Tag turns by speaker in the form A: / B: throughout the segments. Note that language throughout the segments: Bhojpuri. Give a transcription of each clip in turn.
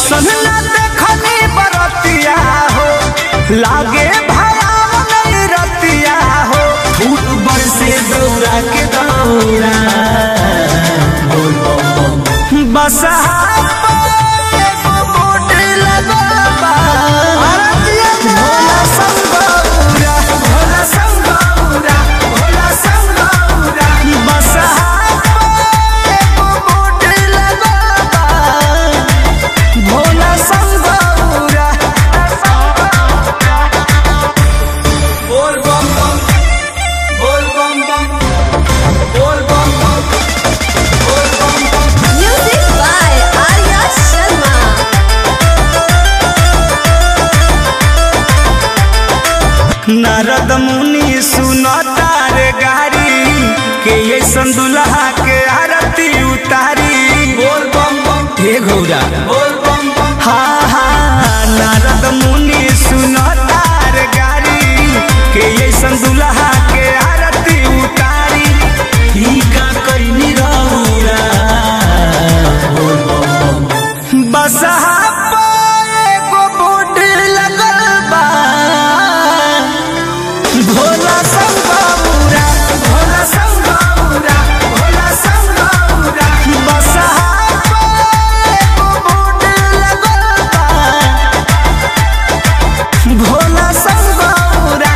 A: ऐसन ना देखनी बरतिया हो लागे भयावन नहीं रतिया हो फूट बरसे दौरा के दौरा बस भोला संगौरा भोला संगौरा भोला संगौरा बस भोला संगौरा बोल बम बम बोल बम बम बोल बम बम बोल बम बम
B: Music by Arya Sharma.
A: Narad मुनि सुनता रे गारी के ऐसन दुल्हा के आरती उतारी बोल बम बम हे घोड़ा बोल बम बम हाँ हाँ नारद मुनि सुनता रे गारी के ऐसन दुल्हा के आरती उतारी ही का कैनी रौरा बोल बम बम बस एगो बोर्ड लगल बा भोला संगौरा भोला संगौरा भोला संगौरा बस एगो बोर्ड लगल बा भोला संगौरा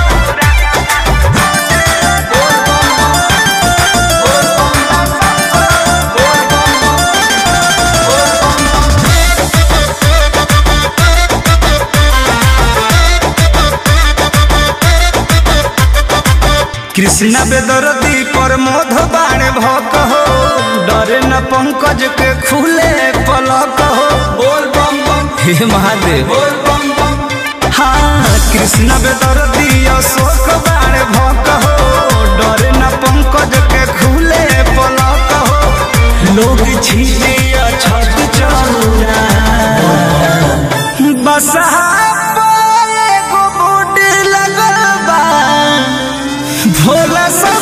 A: कृष्ण बेदरदी पर मोध बाण भक हो डरे न पंकज के खुले पलक हो बोल बम बम हे महादेव बोल बम बम हाँ कृष्ण बेदरदी अशोक बाण भक हो डरे न पंकज के खुले पलक हो लोग छीने छत चौरा बस एगो बोर्ड लगल बा भोला सब